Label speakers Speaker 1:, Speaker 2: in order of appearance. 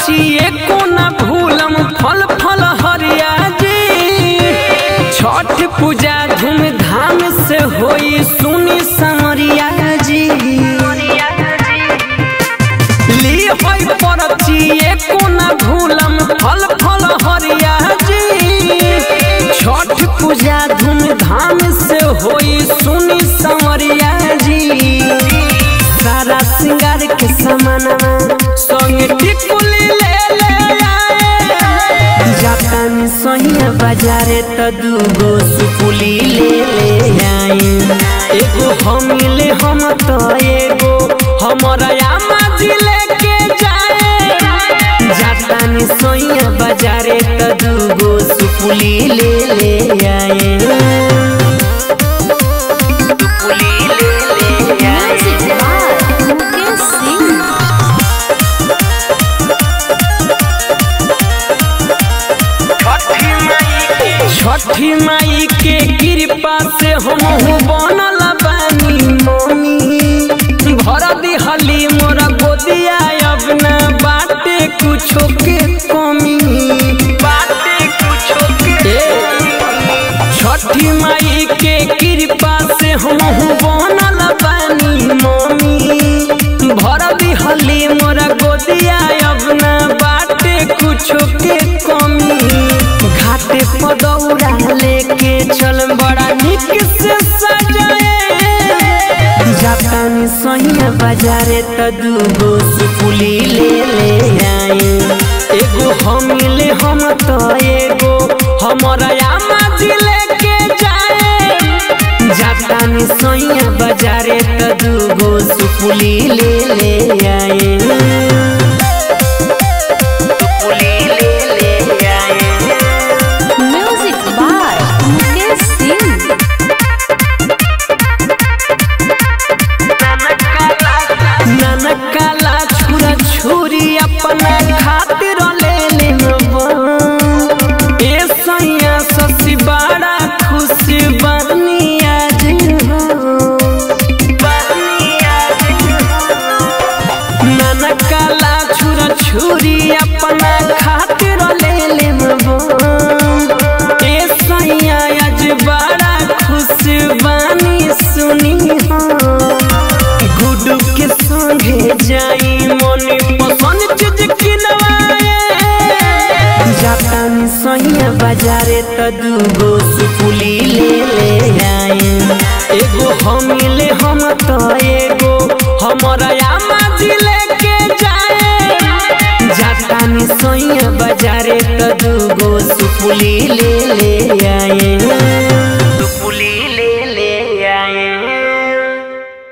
Speaker 1: परची एको न भूलम फल फल हरिया जी छठ पूजा धूमधाम से होई सुनी समरिया जी ली होई परची एको न भूलम फल फल हरिया जी छठ पूजा धूमधाम से होई सुनी समरिया जी सारा सिंगार के समानवा संग टिकुली ले ले आए जातानी सोहिया बाजारे त दूगो सुपुली ले ले आए एगो हम ले हम तो एगो हमरा आमा जी लेके जाए जातानी सोहिया बाजारे त दूगो सुपुली ले ले आए सुपुली ले ले आए
Speaker 2: Music by Mukesh Singh.
Speaker 1: छठी माई के कृपा से हम बनल बानी मम्मी भर दिहली मोरा गोदिया अब ना बाटे कुछो के कमी बाटे कुछो के छठी माई के कृपा से हम बनल बानी मम्मी भर दिहली मोरा गोदिया अब ना बाटे कुछो के कमी घाटे पदौरा लेके चल बड़ा निक से सजाए जातानी सोहिया बाजारे त दूगो सुपुली ले ले आए एगो हम ले हम तो एगो हमरा आमा जी लेके जाए जातानी सोहिया बाजारे त दूगो सुपुली ले ले आए सुपुली ले ले आए
Speaker 2: Music by Mukesh Singh.
Speaker 1: ननकाला छुरा छुरी अपना खातिर ले ले ए सैया ससी बड़ा खुश बनी आज हो बनी आज ननकाला छुरा छुरी अपना खातिर ले ले ए सैया आज बड़ा खुश बनी सुनी हो गुडू के संगे जाई मने पसंद चीज किनवाए जातानी सैया बाजारे त दूगो सुपुली ले ले आए एगो हम ले हम तो एगो हमरा आमा जी लेके जाए जातानी सैया बाजारे त दूगो सुपुली ले ले